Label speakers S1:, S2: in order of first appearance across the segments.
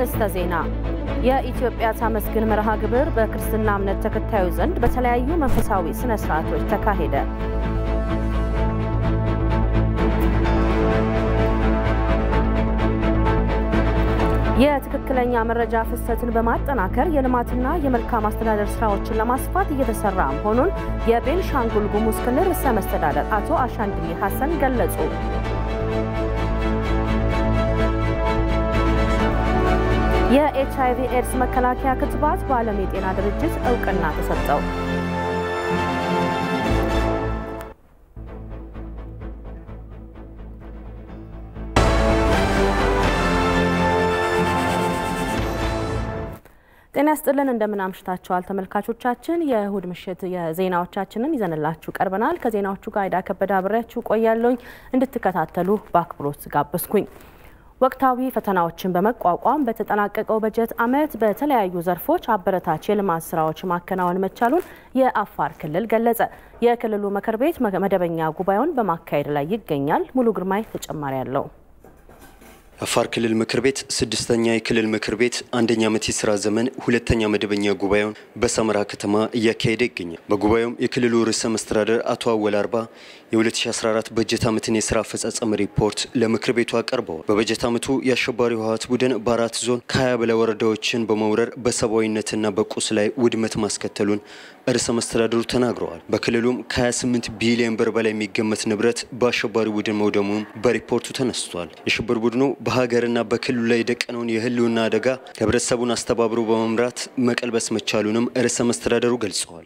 S1: አርዕስተ ዜና። የኢትዮጵያ ታመስግን መርሃ ግብር በክርስትና እምነት ተከታዮች ዘንድ በተለያዩ መንፈሳዊ ስነ ስርዓቶች ተካሄደ። የትክክለኛ መረጃ ፍሰትን በማጠናከር የልማትና የመልካም አስተዳደር ስራዎችን ለማስፋት እየተሰራ መሆኑን የቤንሻንጉል ጉሙዝ ክልል ርዕሰ መስተዳደር አቶ አሻንድሊ ሀሰን ገለጹ። የኤች አይቪ ኤድስ መከላከያ ክትባት በዓለም የጤና ድርጅት እውቅና ተሰጠው። ጤና ይስጥልን እንደምን አምሽታችኋል ተመልካቾቻችን። የእሁድ ምሽት የዜናዎቻችንን ይዘንላችሁ ቀርበናል። ከዜናዎቹ ጋር አይዳ ከበደ አብሬያችሁ ቆያለሁኝ። እንድትከታተሉ በአክብሮት ጋበዝኩኝ። ወቅታዊ ፈተናዎችን በመቋቋም በተጠናቀቀው በጀት ዓመት በተለያዩ ዘርፎች አበረታች የልማት ስራዎች ማከናወን መቻሉን የአፋር ክልል ገለጸ። የክልሉ ምክር ቤት መደበኛ ጉባኤውን በማካሄድ ላይ ይገኛል። ሙሉ ግርማይ ተጨማሪ አለው።
S2: የአፋር ክልል ምክር ቤት ስድስተኛ የክልል ምክር ቤት አንደኛ ዓመት የስራ ዘመን ሁለተኛ መደበኛ ጉባኤውን በሰመራ ከተማ እያካሄደ ይገኛል። በጉባኤውም የክልሉ ርዕሰ መስተዳደር አቶ አወል አርባ የ2014 በጀት ዓመትን የስራ አፈጻጸም ሪፖርት ለምክር ቤቱ አቀርበዋል። በበጀት ዓመቱ የአሸባሪው ህወሓት ቡድን በአራት ዞን ከ20 በላይ ወረዳዎችን በመውረር በሰብአዊነትና በቁስ ላይ ውድመት ማስከተሉን ርዕሰ መስተዳድሩ ተናግረዋል። በክልሉም ከ28 ቢሊዮን ብር በላይ የሚገመት ንብረት በአሸባሪ ቡድን መውደሙን በሪፖርቱ ተነስቷል። የሽብር ቡድኑ በሀገርና በክልሉ ላይ የደቀነውን የህልውና አደጋ ህብረተሰቡን አስተባብሮ በመምራት መቀልበስ መቻሉንም ርዕሰ መስተዳደሩ ገልጸዋል።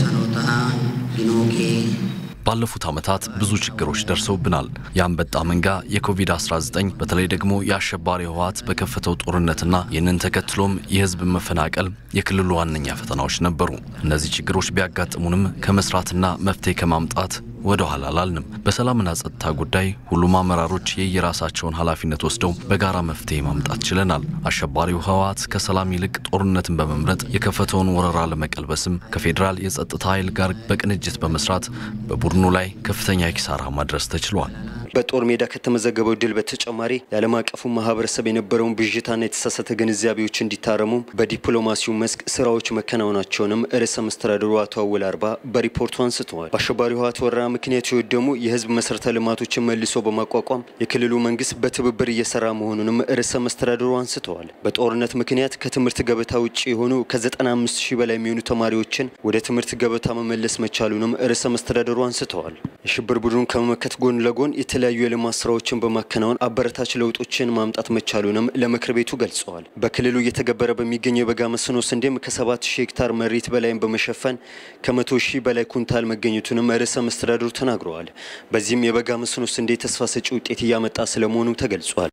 S3: ባለፉት ዓመታት ብዙ ችግሮች ደርሰውብናል። የአንበጣ መንጋ፣ የኮቪድ-19 በተለይ ደግሞ የአሸባሪ ህወሓት በከፈተው ጦርነትና ይህንን ተከትሎም የህዝብ መፈናቀል የክልሉ ዋነኛ ፈተናዎች ነበሩ። እነዚህ ችግሮች ቢያጋጥሙንም ከመስራትና መፍትሄ ከማምጣት ወደ ኋላ አላልንም። በሰላምና ጸጥታ ጉዳይ ሁሉም አመራሮች የየራሳቸውን ኃላፊነት ወስደው በጋራ መፍትሄ ማምጣት ችለናል። አሸባሪው ህወሓት ከሰላም ይልቅ ጦርነትን በመምረጥ የከፈተውን ወረራ ለመቀልበስም ከፌዴራል የጸጥታ ኃይል ጋር በቅንጅት በመስራት በቡድኑ ላይ ከፍተኛ ኪሳራ ማድረስ ተችሏል።
S2: በጦር ሜዳ ከተመዘገበው ድል በተጨማሪ የዓለም አቀፉ ማህበረሰብ የነበረውን ብዥታና የተሳሳተ ግንዛቤዎች እንዲታረሙም በዲፕሎማሲው መስክ ስራዎች መከናወናቸውንም ርዕሰ መስተዳድሩ አቶ አወል አርባ በሪፖርቱ አንስተዋል። በአሸባሪ ህወሓት ወረራ ምክንያት የወደሙ የህዝብ መሰረተ ልማቶችን መልሶ በማቋቋም የክልሉ መንግስት በትብብር እየሰራ መሆኑንም ርዕሰ መስተዳድሩ አንስተዋል። በጦርነት ምክንያት ከትምህርት ገበታ ውጭ የሆኑ ከ95 ሺህ በላይ የሚሆኑ ተማሪዎችን ወደ ትምህርት ገበታ መመለስ መቻሉንም ርዕሰ መስተዳድሩ አንስተዋል። የሽብር ቡድኑን ከመመከት ጎን ለጎን የተለያዩ የልማት ስራዎችን በማከናወን አበረታች ለውጦችን ማምጣት መቻሉንም ለምክር ቤቱ ገልጸዋል። በክልሉ እየተገበረ በሚገኘው የበጋ መስኖ ስንዴም ከ7 ሺህ ሄክታር መሬት በላይም በመሸፈን ከመቶ ሺህ በላይ ኩንታል መገኘቱንም ርዕሰ መስተዳድሩ ተናግረዋል። በዚህም የበጋ መስኖ ስንዴ ተስፋ ሰጪ ውጤት እያመጣ ስለመሆኑ ተገልጿል።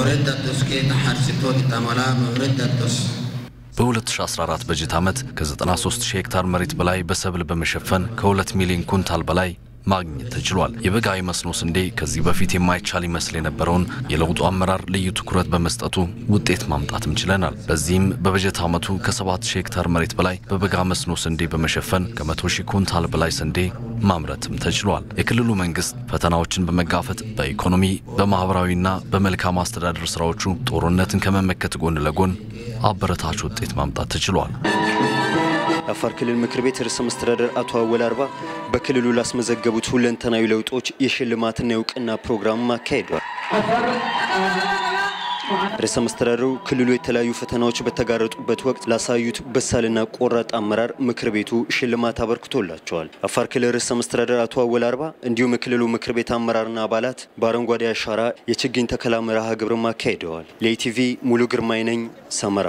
S3: በ2014 በጀት ዓመት ከ93 ሺህ ሄክታር መሬት በላይ በሰብል በመሸፈን ከ2 ሚሊዮን ኩንታል በላይ ማግኘት ተችሏል። የበጋ መስኖ ስንዴ ከዚህ በፊት የማይቻል ይመስል የነበረውን የለውጡ አመራር ልዩ ትኩረት በመስጠቱ ውጤት ማምጣትም ችለናል። በዚህም በበጀት ዓመቱ ከ7 ሺህ ሄክታር መሬት በላይ በበጋ መስኖ ስንዴ በመሸፈን ከ100 ሺህ ኩንታል በላይ ስንዴ ማምረትም ተችሏል። የክልሉ መንግስት ፈተናዎችን በመጋፈጥ በኢኮኖሚ በማህበራዊና በመልካም አስተዳደር ስራዎቹ ጦርነትን ከመመከት ጎን ለጎን አበረታች ውጤት ማምጣት ተችሏል።
S2: የአፋር ክልል ምክር ቤት ርዕሰ መስተዳደር አቶ አወል አርባ በክልሉ ላስመዘገቡት ሁለንተናዊ ለውጦች የሽልማትና የእውቅና ፕሮግራም አካሂዷል። ርዕሰ መስተዳደሩ ክልሉ የተለያዩ ፈተናዎች በተጋረጡበት ወቅት ላሳዩት በሳልና ቆራጥ አመራር ምክር ቤቱ ሽልማት አበርክቶላቸዋል። አፋር ክልል ርዕሰ መስተዳደር አቶ አወል አርባ እንዲሁም የክልሉ ምክር ቤት አመራርና አባላት በአረንጓዴ አሻራ የችግኝ ተከላ መርሃ ግብርም አካሂደዋል። ለኢቲቪ ሙሉ ግርማይ ነኝ ሰመራ።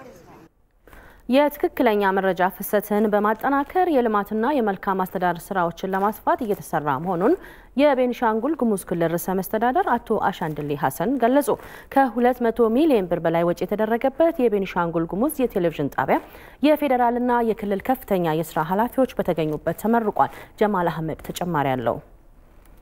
S1: የትክክለኛ መረጃ ፍሰትን በማጠናከር የልማትና የመልካም አስተዳደር ስራዎችን ለማስፋት እየተሰራ መሆኑን የቤኒሻንጉል ጉሙዝ ክልል ርዕሰ መስተዳደር አቶ አሻንድሌ ሀሰን ገለጹ። ከ200 ሚሊዮን ብር በላይ ወጪ የተደረገበት የቤኒሻንጉል ጉሙዝ የቴሌቪዥን ጣቢያ የፌዴራልና የክልል ከፍተኛ የስራ ኃላፊዎች በተገኙበት ተመርቋል። ጀማል አህመድ ተጨማሪ አለው።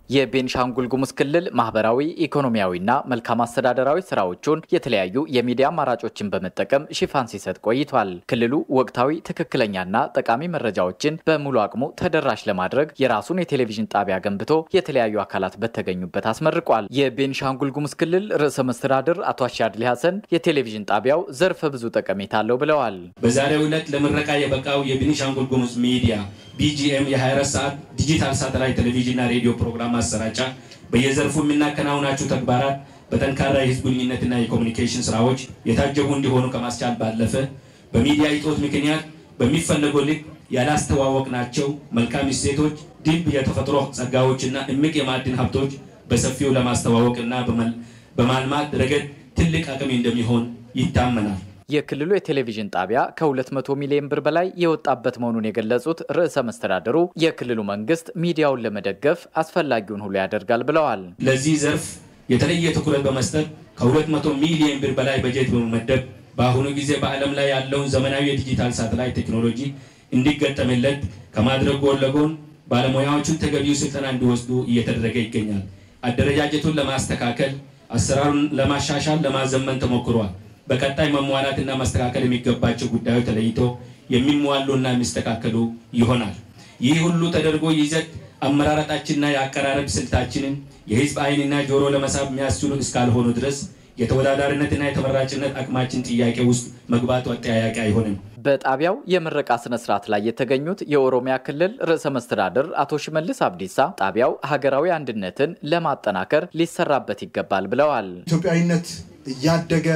S4: የቤንሻንጉል ጉሙዝ ክልል ማህበራዊ፣ ኢኮኖሚያዊና መልካም አስተዳደራዊ ስራዎቹን የተለያዩ የሚዲያ አማራጮችን በመጠቀም ሽፋን ሲሰጥ ቆይቷል። ክልሉ ወቅታዊ ትክክለኛና ጠቃሚ መረጃዎችን በሙሉ አቅሙ ተደራሽ ለማድረግ የራሱን የቴሌቪዥን ጣቢያ ገንብቶ የተለያዩ አካላት በተገኙበት አስመርቋል። የቤንሻንጉል ጉሙዝ ክልል ርዕሰ መስተዳድር አቶ አሻድሊ ሀሰን የቴሌቪዥን ጣቢያው ዘርፈ ብዙ ጠቀሜታ አለው ብለዋል።
S5: በዛሬው ዕለት ለምረቃ የበቃው የቤኒሻንጉል ጉሙዝ ሚዲያ ቢጂኤም የ24 ሰዓት ዲጂታል ሳተላይት ቴሌቪዥንና ሬዲዮ ፕሮግራም ማሰራጫ በየዘርፉ የምናከናውናቸው ተግባራት በጠንካራ የህዝብ ግንኙነትና የኮሚኒኬሽን ስራዎች የታጀቡ እንዲሆኑ ከማስቻል ባለፈ በሚዲያ እጦት ምክንያት በሚፈለገው ልክ ያላስተዋወቅናቸው መልካም እሴቶች፣ ድንቅ የተፈጥሮ ጸጋዎችና እምቅ የማዕድን ሀብቶች በሰፊው ለማስተዋወቅና በማልማት ረገድ ትልቅ አቅም እንደሚሆን ይታመናል።
S4: የክልሉ የቴሌቪዥን ጣቢያ ከ200 ሚሊዮን ብር በላይ የወጣበት መሆኑን የገለጹት ርዕሰ መስተዳድሩ የክልሉ መንግስት ሚዲያውን ለመደገፍ አስፈላጊውን ሁሉ ያደርጋል ብለዋል።
S5: ለዚህ ዘርፍ የተለየ ትኩረት በመስጠት ከ200 ሚሊዮን ብር በላይ በጀት በመመደብ በአሁኑ ጊዜ በዓለም ላይ ያለውን ዘመናዊ የዲጂታል ሳተላይት ቴክኖሎጂ እንዲገጠምለት ከማድረግ ጎን ለጎን ባለሙያዎቹን ተገቢው ስልጠና እንዲወስዱ እየተደረገ ይገኛል። አደረጃጀቱን ለማስተካከል አሰራሩን ለማሻሻል ለማዘመን ተሞክሯል። በቀጣይ መሟላትና ማስተካከል የሚገባቸው ጉዳዮች ተለይቶ የሚሟሉና የሚስተካከሉ ይሆናል። ይህ ሁሉ ተደርጎ ይዘት አመራረጣችንና የአቀራረብ ስልታችንን የህዝብ ዓይንና ጆሮ ለመሳብ የሚያስችሉ እስካልሆኑ ድረስ የተወዳዳሪነትና የተመራጭነት አቅማችን ጥያቄ ውስጥ መግባቱ አጠያያቂ አይሆንም።
S4: በጣቢያው የምረቃ ስነ ስርዓት ላይ የተገኙት የኦሮሚያ ክልል ርዕሰ መስተዳድር አቶ ሽመልስ አብዲሳ ጣቢያው ሀገራዊ አንድነትን ለማጠናከር ሊሰራበት ይገባል ብለዋል።
S6: ኢትዮጵያዊነት እያደገ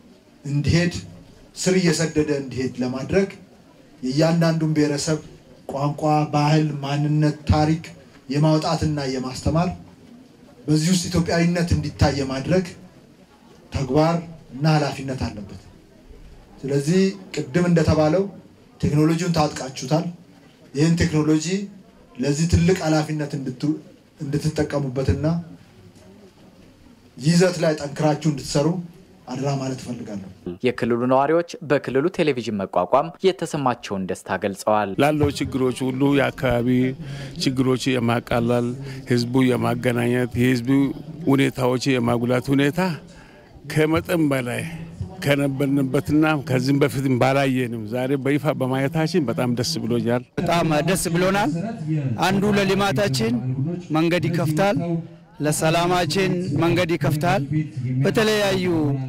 S6: እንዲሄድ ስር እየሰደደ እንዲሄድ ለማድረግ የእያንዳንዱን ብሔረሰብ ቋንቋ፣ ባህል፣ ማንነት፣ ታሪክ የማውጣትና የማስተማር በዚህ ውስጥ ኢትዮጵያዊነት እንዲታይ የማድረግ ተግባር እና ኃላፊነት አለበት። ስለዚህ ቅድም እንደተባለው ቴክኖሎጂውን ታጥቃችሁታል። ይህን ቴክኖሎጂ ለዚህ ትልቅ ኃላፊነት እንድትጠቀሙበትና ይዘት ላይ ጠንክራችሁ እንድትሰሩ አድራ ማለት እፈልጋለሁ።
S4: የክልሉ ነዋሪዎች በክልሉ ቴሌቪዥን መቋቋም የተሰማቸውን ደስታ ገልጸዋል።
S7: ላለው ችግሮች ሁሉ የአካባቢ ችግሮች የማቃለል ህዝቡ የማገናኘት የህዝቡ ሁኔታዎች የማጉላት ሁኔታ ከመጠን በላይ ከነበርንበትና ከዚህም በፊትም ባላየንም ዛሬ በይፋ በማየታችን በጣም ደስ ብሎኛል።
S8: በጣም ደስ ብሎናል። አንዱ ለልማታችን መንገድ ይከፍታል፣ ለሰላማችን መንገድ ይከፍታል። በተለያዩ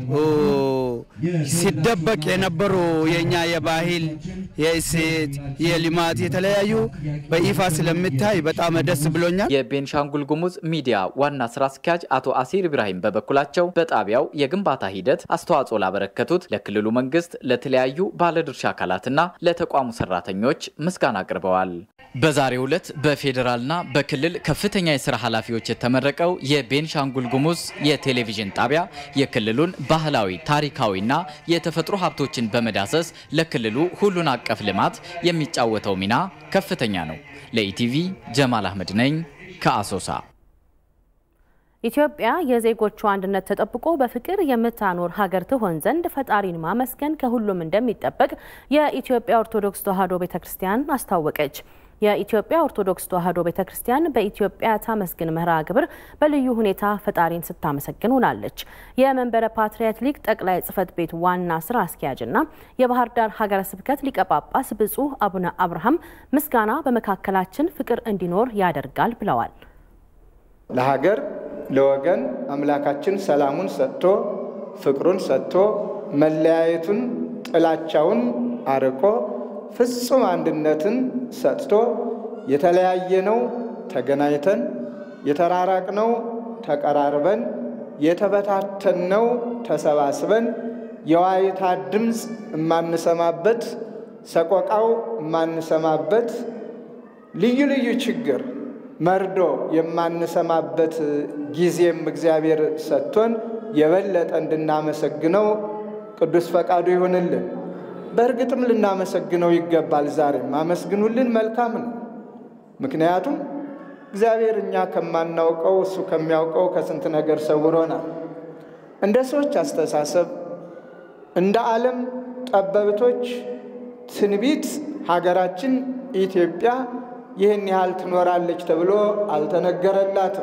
S8: ሲደበቅ የነበሩ የእኛ የባህል፣ የእሴት፣ የልማት የተለያዩ በይፋ ስለሚታይ በጣም ደስ ብሎኛል።
S4: የቤንሻንጉል ጉሙዝ ሚዲያ ዋና ስራ አስኪያጅ አቶ አሲር ኢብራሂም በበኩላቸው በጣቢያው የግንባታ ሂደት አስተዋጽኦ ላበረከቱት ለክልሉ መንግስት፣ ለተለያዩ ባለድርሻ አካላትና ለተቋሙ ሰራተኞች ምስጋና አቅርበዋል። በዛሬው ዕለት በፌዴራልና በክልል ከፍተኛ የስራ ኃላፊዎች የተመረቀው የቤንሻንጉል ጉሙዝ የቴሌቪዥን ጣቢያ የክልሉን ባህላዊ ታሪካዊና የተፈጥሮ ሀብቶችን በመዳሰስ ለክልሉ ሁሉን አቀፍ ልማት የሚጫወተው ሚና ከፍተኛ ነው። ለኢቲቪ ጀማል አህመድ ነኝ ከአሶሳ።
S1: ኢትዮጵያ የዜጎቿ አንድነት ተጠብቆ በፍቅር የምታኖር ሀገር ትሆን ዘንድ ፈጣሪን ማመስገን ከሁሉም እንደሚጠበቅ የኢትዮጵያ ኦርቶዶክስ ተዋሕዶ ቤተ ክርስቲያን አስታወቀች። የኢትዮጵያ ኦርቶዶክስ ተዋሕዶ ቤተ ክርስቲያን በኢትዮጵያ ታመስግን መርሃ ግብር በልዩ ሁኔታ ፈጣሪን ስታመሰግን ውላለች። የመንበረ ፓትርያርክ ጠቅላይ ጽሕፈት ቤት ዋና ስራ አስኪያጅና የባህር ዳር ሀገረ ስብከት ሊቀ ጳጳስ ብፁዕ አቡነ አብርሃም ምስጋና በመካከላችን ፍቅር እንዲኖር ያደርጋል ብለዋል።
S9: ለሀገር ለወገን አምላካችን ሰላሙን ሰጥቶ ፍቅሩን ሰጥቶ መለያየቱን ጥላቻውን አርቆ ፍጹም አንድነትን ሰጥቶ የተለያየነው ተገናኝተን የተራራቅነው ተቀራርበን የተበታተንነው ተሰባስበን የዋይታ ድምፅ የማንሰማበት ሰቆቃው የማንሰማበት ልዩ ልዩ ችግር መርዶ የማንሰማበት ጊዜም እግዚአብሔር ሰጥቶን የበለጠ እንድናመሰግነው ቅዱስ ፈቃዱ ይሁንልን። በእርግጥም ልናመሰግነው ይገባል። ዛሬም አመስግኑልን፣ መልካም ነው። ምክንያቱም እግዚአብሔር እኛ ከማናውቀው እሱ ከሚያውቀው ከስንት ነገር ሰውሮናል። እንደ ሰዎች አስተሳሰብ፣ እንደ ዓለም ጠበብቶች ትንቢት ሀገራችን ኢትዮጵያ ይህን ያህል ትኖራለች ተብሎ አልተነገረላትም።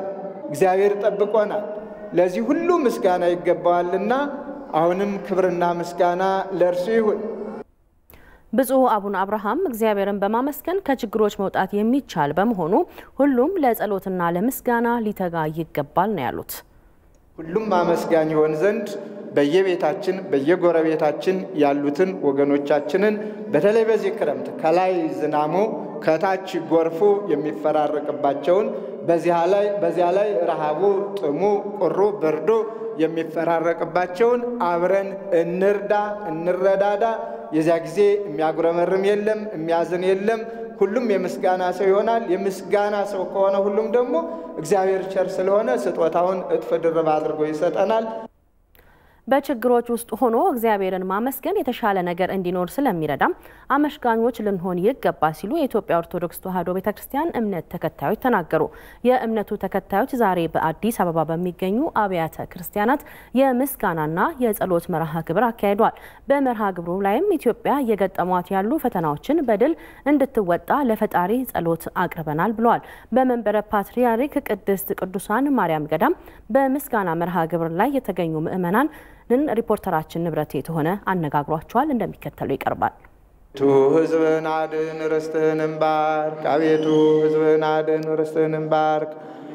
S9: እግዚአብሔር ጠብቆናል። ለዚህ ሁሉ ምስጋና ይገባዋልና አሁንም ክብርና ምስጋና ለእርሱ ይሁን።
S1: ብፁዕ አቡነ አብርሃም እግዚአብሔርን በማመስገን ከችግሮች መውጣት የሚቻል በመሆኑ ሁሉም ለጸሎትና ለምስጋና ሊተጋ ይገባል ነው ያሉት።
S9: ሁሉም አመስጋኝ ይሆን ዘንድ በየቤታችን በየጎረቤታችን ያሉትን ወገኖቻችንን በተለይ በዚህ ክረምት ከላይ ዝናሙ ከታች ጎርፉ የሚፈራረቅባቸውን በዚያ ላይ በዚያ ላይ ረሃቡ፣ ጥሙ፣ ቁሩ፣ ብርዱ የሚፈራረቅባቸውን አብረን እንርዳ፣ እንረዳዳ። የዚያ ጊዜ የሚያጉረመርም የለም፣ የሚያዝን የለም። ሁሉም የምስጋና ሰው ይሆናል። የምስጋና ሰው ከሆነ ሁሉም ደግሞ እግዚአብሔር ቸር ስለሆነ ስጦታውን እጥፍ ድርብ አድርጎ ይሰጠናል።
S1: በችግሮች ውስጥ ሆኖ እግዚአብሔርን ማመስገን የተሻለ ነገር እንዲኖር ስለሚረዳም አመስጋኞች ልንሆን ይገባል ሲሉ የኢትዮጵያ ኦርቶዶክስ ተዋሕዶ ቤተ ክርስቲያን እምነት ተከታዮች ተናገሩ። የእምነቱ ተከታዮች ዛሬ በአዲስ አበባ በሚገኙ አብያተ ክርስቲያናት የምስጋናና የጸሎት መርሃ ግብር አካሂዷል። በመርሃ ግብሩ ላይም ኢትዮጵያ እየገጠሟት ያሉ ፈተናዎችን በድል እንድትወጣ ለፈጣሪ ጸሎት አቅርበናል ብለዋል። በመንበረ ፓትርያርክ ቅድስት ቅዱሳን ማርያም ገዳም በምስጋና መርሃ ግብር ላይ የተገኙ ምዕመናን ንን ሪፖርተራችን ንብረት የተሆነ አነጋግሯቸዋል። እንደሚከተለው ይቀርባል።
S9: ቱ ሕዝብህን አድን ርስትህንም ባርክ። አቤቱ ሕዝብህን አድን ርስትህንም ባርክ።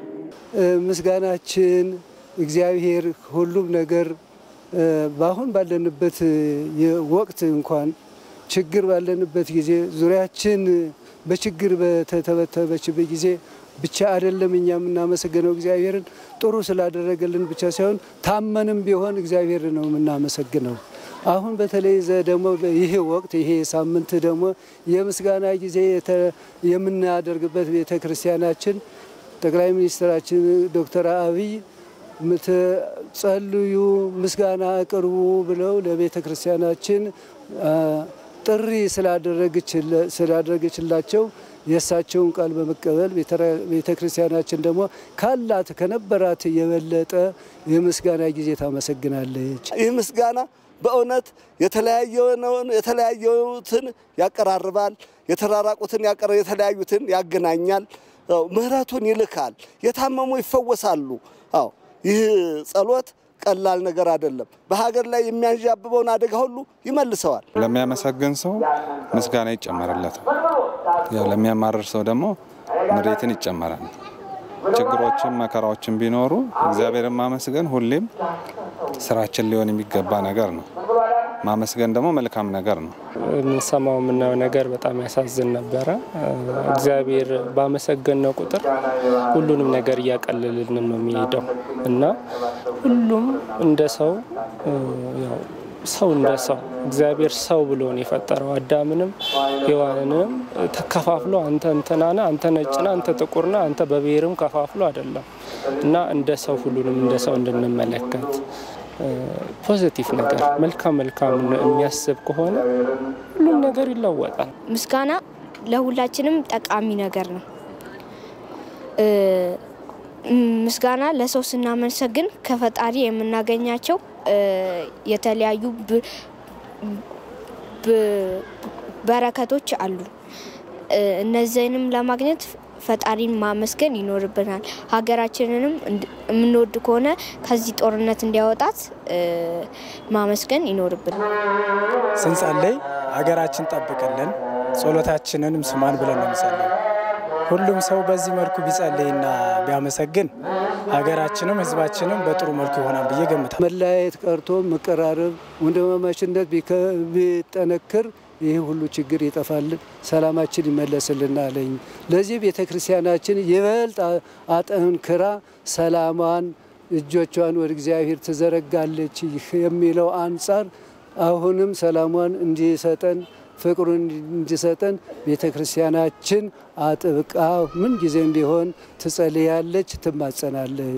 S10: ምስጋናችን እግዚአብሔር ሁሉም ነገር በአሁን ባለንበት ወቅት እንኳን ችግር ባለንበት ጊዜ ዙሪያችን በችግር በተተበተበችበት ጊዜ ብቻ አይደለም እኛ የምናመሰግነው እግዚአብሔርን ጥሩ ስላደረገልን ብቻ ሳይሆን ታመንም ቢሆን እግዚአብሔር ነው የምናመሰግነው። አሁን በተለይ ደግሞ ይሄ ወቅት ይሄ ሳምንት ደግሞ የምስጋና ጊዜ የምናደርግበት ቤተ ክርስቲያናችን ጠቅላይ ሚኒስትራችን ዶክተር አብይ ጸልዩ፣ ምስጋና አቅርቡ ብለው ለቤተ ክርስቲያናችን ጥሪ ስላደረገችላቸው የእሳቸውን ቃል በመቀበል ቤተ ክርስቲያናችን ደግሞ ካላት ከነበራት የበለጠ የምስጋና ጊዜ ታመሰግናለች።
S11: ይህ ምስጋና በእውነት የተለያዩትን ያቀራርባል፣ የተራራቁትን የተለያዩትን ያገናኛል፣ ምሕረቱን ይልካል፣ የታመሙ ይፈወሳሉ። አዎ ይህ ጸሎት ቀላል ነገር አይደለም። በሀገር ላይ የሚያንዣብበውን አደጋ ሁሉ ይመልሰዋል።
S12: ለሚያመሰግን ሰው ምስጋና ይጨመርለታል። ያው ለሚያማርር ሰው ደግሞ ምሬትን ይጨመራል። ችግሮችን መከራዎችን ቢኖሩ እግዚአብሔርን ማመስገን ሁሌም ስራችን ሊሆን የሚገባ ነገር ነው። ማመስገን ደግሞ መልካም ነገር ነው።
S13: የምንሰማው የምናየው ነገር በጣም ያሳዝን ነበረ። እግዚአብሔር ባመሰገንነው ቁጥር ሁሉንም ነገር እያቀለልን ነው የሚሄደው እና ሁሉም እንደ ሰው ያው ሰው እንደ ሰው እግዚአብሔር ሰው ብሎ ነው የፈጠረው። አዳምንም ሔዋንንም ተከፋፍሎ አንተ እንትናነ አንተ ነጭና አንተ ጥቁርና አንተ በብሔርም ከፋፍሎ አይደለም እና እንደ ሰው ሁሉንም እንደ ሰው እንድንመለከት ፖዚቲቭ ነገር መልካም መልካም የሚያስብ ከሆነ ሁሉም ነገር ይለወጣል።
S14: ምስጋና ለሁላችንም ጠቃሚ ነገር ነው። ምስጋና ለሰው ስናመሰግን ከፈጣሪ የምናገኛቸው የተለያዩ በረከቶች አሉ። እነዚህንም ለማግኘት ፈጣሪን ማመስገን ይኖርብናል። ሀገራችንንም የምንወድ ከሆነ ከዚህ ጦርነት እንዲያወጣት ማመስገን ይኖርብናል።
S15: ስንጸልይ ሀገራችን ጠብቅልን፣ ጸሎታችንንም ስማን ብለን ነው የምንጸልይ። ሁሉም ሰው በዚህ መልኩ ቢጸልይና ቢያመሰግን ሀገራችንም ሕዝባችንም በጥሩ መልኩ ይሆናል ብዬ ገምታል።
S10: መለያየት ቀርቶ መቀራረብ፣ ወንድማማችነት ቢጠነክር ይህ ሁሉ ችግር ይጠፋል፣ ሰላማችን ይመለስልናለኝ። ለዚህ ቤተ ክርስቲያናችን ይበልጥ አጠንክራ ሰላሟን እጆቿን ወደ እግዚአብሔር ትዘረጋለች የሚለው አንጻር አሁንም ሰላሟን እንዲሰጠን ፍቅሩን እንዲሰጠን ቤተ ክርስቲያናችን አጥብቃ ምን ጊዜም ቢሆን ትጸልያለች፣ ትማጸናለች።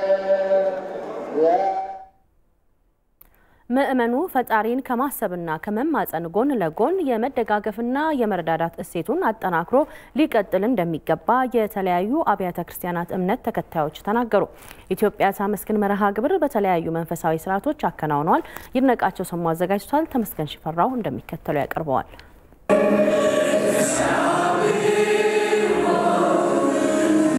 S1: ምእመኑ ፈጣሪን ከማሰብና ከመማጸን ጎን ለጎን የመደጋገፍና የመረዳዳት እሴቱን አጠናክሮ ሊቀጥል እንደሚገባ የተለያዩ አብያተ ክርስቲያናት እምነት ተከታዮች ተናገሩ። ኢትዮጵያ ታመስግን መርሃ ግብር በተለያዩ መንፈሳዊ ስርዓቶች አከናውነዋል። ይድነቃቸው ሰሙ አዘጋጅቷል። ተመስገን ሽፈራው እንደሚከተለው ያቀርበዋል።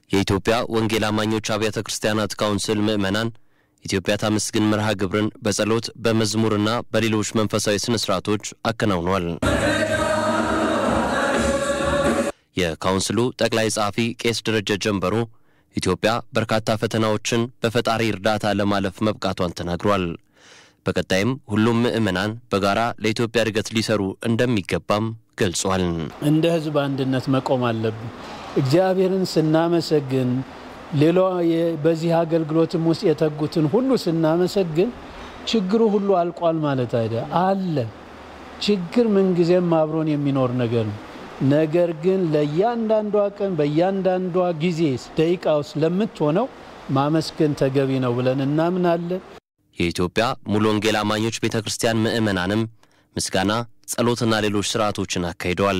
S16: የኢትዮጵያ ወንጌል አማኞች አብያተ ክርስቲያናት ካውንስል ምዕመናን ኢትዮጵያ ታመስግን መርሃ ግብርን በጸሎት በመዝሙርና በሌሎች መንፈሳዊ ስነ ስርዓቶች አከናውኗል። የካውንስሉ ጠቅላይ ጸሐፊ ቄስ ደረጀ ጀንበሩ ኢትዮጵያ በርካታ ፈተናዎችን በፈጣሪ እርዳታ ለማለፍ መብቃቷን ተናግሯል። በቀጣይም ሁሉም ምዕመናን በጋራ ለኢትዮጵያ እድገት ሊሰሩ እንደሚገባም ገልጿል።
S17: እንደ ሕዝብ አንድነት መቆም አለብን። እግዚአብሔርን ስናመሰግን ሌላ በዚህ አገልግሎትም ውስጥ የተጉትን ሁሉ ስናመሰግን ችግሩ ሁሉ አልቋል ማለት አይደ አለ። ችግር ምንጊዜም አብሮን የሚኖር ነገር ነው። ነገር ግን ለእያንዳንዷ ቀን በእያንዳንዷ ጊዜ ደቂቃ ውስጥ ለምትሆነው ማመስገን ተገቢ ነው ብለን እናምናለን።
S16: የኢትዮጵያ ሙሉ ወንጌል አማኞች ቤተ ክርስቲያን ምዕመናንም ምስጋና፣ ጸሎትና ሌሎች ስርዓቶችን አካሂደዋል።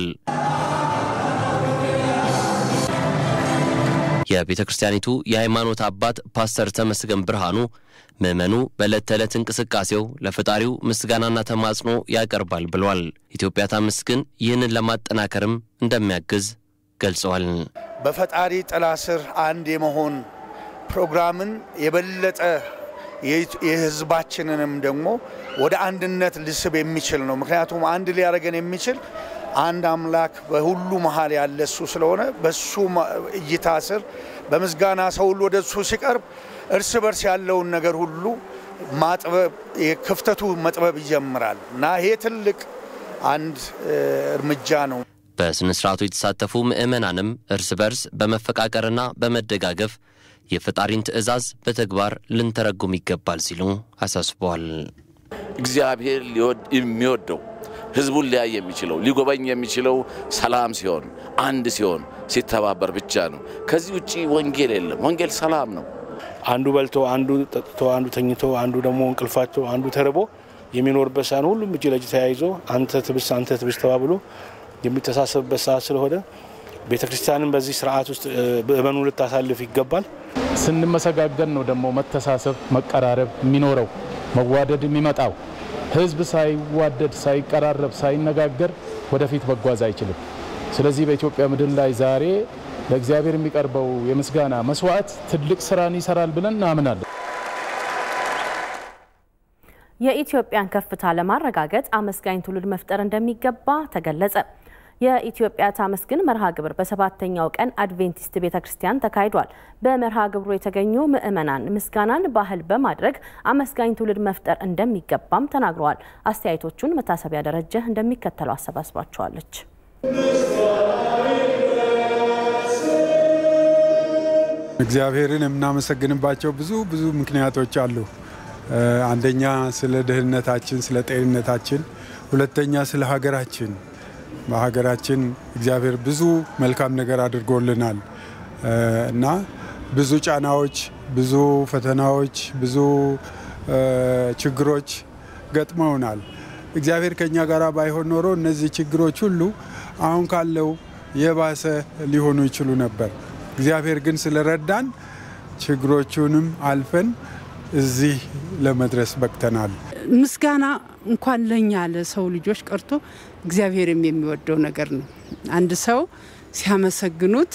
S16: የቤተ ክርስቲያኒቱ የሃይማኖት አባት ፓስተር ተመስገን ብርሃኑ ምዕመኑ በዕለት ተዕለት እንቅስቃሴው ለፈጣሪው ምስጋናና ተማጽኖ ያቀርባል ብሏል። ኢትዮጵያ ታመስግን ይህንን ለማጠናከርም እንደሚያግዝ ገልጸዋል።
S18: በፈጣሪ ጥላ ስር አንድ የመሆን ፕሮግራምን የበለጠ የህዝባችንንም ደግሞ ወደ አንድነት ልስብ የሚችል ነው። ምክንያቱም አንድ ሊያደርገን የሚችል አንድ አምላክ በሁሉ መሀል ያለ እሱ ስለሆነ በሱ እይታ ስር በምስጋና ሰው ሁሉ ወደ እሱ ሲቀርብ እርስ በርስ ያለውን ነገር ሁሉ ማጥበብ ክፍተቱ መጥበብ ይጀምራል እና ይሄ ትልቅ አንድ እርምጃ ነው።
S16: በስነ ስርዓቱ የተሳተፉ ምዕመናንም እርስ በርስ በመፈቃቀርና በመደጋገፍ የፈጣሪን ትእዛዝ በተግባር ልንተረጉም ይገባል ሲሉ አሳስበዋል።
S19: እግዚአብሔር የሚወደው ህዝቡን ሊያይ የሚችለው ሊጎበኝ የሚችለው ሰላም ሲሆን፣ አንድ ሲሆን፣ ሲተባበር ብቻ ነው። ከዚህ ውጭ ወንጌል የለም። ወንጌል ሰላም ነው።
S20: አንዱ በልቶ፣ አንዱ ጠጥቶ፣ አንዱ ተኝቶ፣ አንዱ ደግሞ እንቅልፋቸው፣ አንዱ ተርቦ የሚኖርበት ሳይሆን ሁሉም እጅ ለእጅ ተያይዞ አንተ ትብስ አንተ ትብስ ተባብሎ የሚተሳሰብበት ሰዓት ስለሆነ ቤተ ክርስቲያንም በዚህ ስርዓት ውስጥ ምእመኑ ልታሳልፍ ይገባል።
S21: ስንመሰጋገን ነው ደግሞ መተሳሰብ፣ መቀራረብ የሚኖረው መዋደድ የሚመጣው። ህዝብ ሳይዋደድ፣ ሳይቀራረብ፣ ሳይነጋገር ወደፊት መጓዝ አይችልም። ስለዚህ በኢትዮጵያ ምድር ላይ ዛሬ ለእግዚአብሔር የሚቀርበው የምስጋና መስዋዕት ትልቅ ስራን ይሰራል ብለን እናምናለን።
S1: የኢትዮጵያን ከፍታ ለማረጋገጥ አመስጋኝ ትውልድ መፍጠር እንደሚገባ ተገለጸ። የኢትዮጵያ ታመስግን መርሃ ግብር በሰባተኛው ቀን አድቬንቲስት ቤተ ክርስቲያን ተካሂዷል። በመርሃ ግብሩ የተገኙ ምዕመናን ምስጋናን ባህል በማድረግ አመስጋኝ ትውልድ መፍጠር እንደሚገባም ተናግረዋል። አስተያየቶቹን መታሰቢያ ደረጀ እንደሚከተለው አሰባስባቸዋለች።
S22: እግዚአብሔርን የምናመሰግንባቸው ብዙ ብዙ ምክንያቶች አሉ። አንደኛ ስለ ደህንነታችን፣ ስለ ጤንነታችን፣ ሁለተኛ ስለ ሀገራችን በሀገራችን እግዚአብሔር ብዙ መልካም ነገር አድርጎልናል እና ብዙ ጫናዎች፣ ብዙ ፈተናዎች፣ ብዙ ችግሮች ገጥመውናል። እግዚአብሔር ከኛ ጋር ባይሆን ኖሮ እነዚህ ችግሮች ሁሉ አሁን ካለው የባሰ ሊሆኑ ይችሉ ነበር። እግዚአብሔር ግን ስለረዳን ችግሮቹንም አልፈን እዚህ ለመድረስ በቅተናል።
S23: ምስጋና እንኳን ለኛ ለሰው ልጆች ቀርቶ እግዚአብሔርም የሚወደው ነገር ነው። አንድ ሰው ሲያመሰግኑት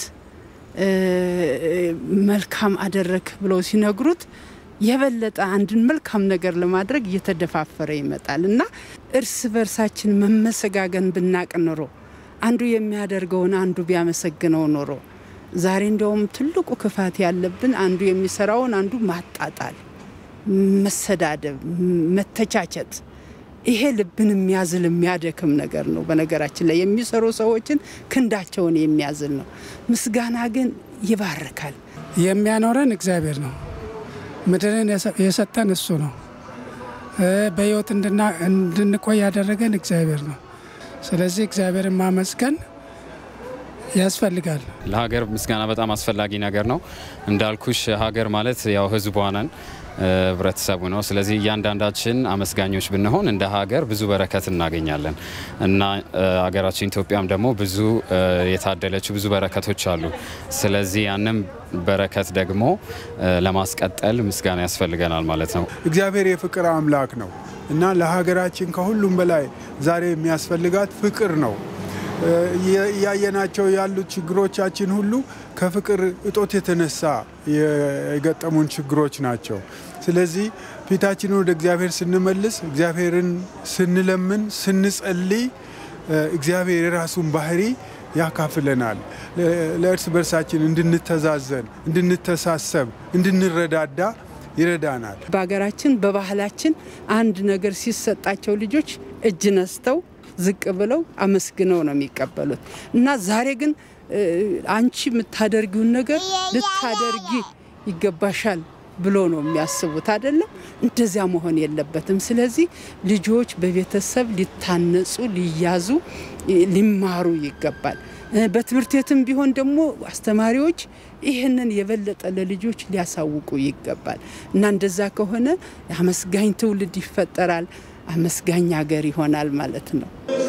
S23: መልካም አደረክ ብለው ሲነግሩት የበለጠ አንድን መልካም ነገር ለማድረግ እየተደፋፈረ ይመጣል እና እርስ በርሳችን መመሰጋገን ብናቅ ኖሮ አንዱ የሚያደርገውን አንዱ ቢያመሰግነው ኖሮ ዛሬ እንዲያውም ትልቁ ክፋት ያለብን አንዱ የሚሰራውን አንዱ ማጣጣል፣ መሰዳደብ፣ መተቻቸት ይሄ ልብን የሚያዝል የሚያደክም ነገር ነው። በነገራችን ላይ የሚሰሩ ሰዎችን ክንዳቸውን የሚያዝል ነው። ምስጋና ግን ይባርካል።
S24: የሚያኖረን እግዚአብሔር ነው። ምድርን የሰጠን እሱ ነው። በሕይወት እንድንቆይ ያደረገን እግዚአብሔር ነው። ስለዚህ እግዚአብሔርን ማመስገን ያስፈልጋል።
S25: ለሀገር ምስጋና በጣም አስፈላጊ ነገር ነው። እንዳልኩሽ ሀገር ማለት ያው ህዝቧ ነን ህብረተሰቡ ነው። ስለዚህ እያንዳንዳችን አመስጋኞች ብንሆን እንደ ሀገር ብዙ በረከት እናገኛለን እና ሀገራችን ኢትዮጵያም ደግሞ ብዙ የታደለችው ብዙ በረከቶች አሉ። ስለዚህ ያንም በረከት ደግሞ ለማስቀጠል ምስጋና ያስፈልገናል ማለት ነው።
S22: እግዚአብሔር የፍቅር አምላክ ነው እና ለሀገራችን ከሁሉም በላይ ዛሬ የሚያስፈልጋት ፍቅር ነው። እያየናቸው ያሉት ችግሮቻችን ሁሉ ከፍቅር እጦት የተነሳ የገጠሙን ችግሮች ናቸው። ስለዚህ ፊታችንን ወደ እግዚአብሔር ስንመልስ፣ እግዚአብሔርን ስንለምን፣ ስንጸልይ እግዚአብሔር የራሱን ባህሪ ያካፍለናል። ለእርስ በርሳችን እንድንተዛዘን፣ እንድንተሳሰብ፣ እንድንረዳዳ ይረዳናል።
S23: በሀገራችን በባህላችን አንድ ነገር ሲሰጣቸው ልጆች እጅ ነስተው ዝቅ ብለው አመስግነው ነው የሚቀበሉት እና ዛሬ ግን አንቺ የምታደርጊውን ነገር ልታደርጊ ይገባሻል ብሎ ነው የሚያስቡት አይደለም። እንደዚያ መሆን የለበትም። ስለዚህ ልጆች በቤተሰብ ሊታነጹ፣ ሊያዙ፣ ሊማሩ ይገባል። በትምህርት ቤትም ቢሆን ደግሞ አስተማሪዎች ይህንን የበለጠ ለልጆች ሊያሳውቁ ይገባል እና እንደዛ ከሆነ አመስጋኝ ትውልድ ይፈጠራል። አመስጋኝ ሀገር ይሆናል ማለት ነው።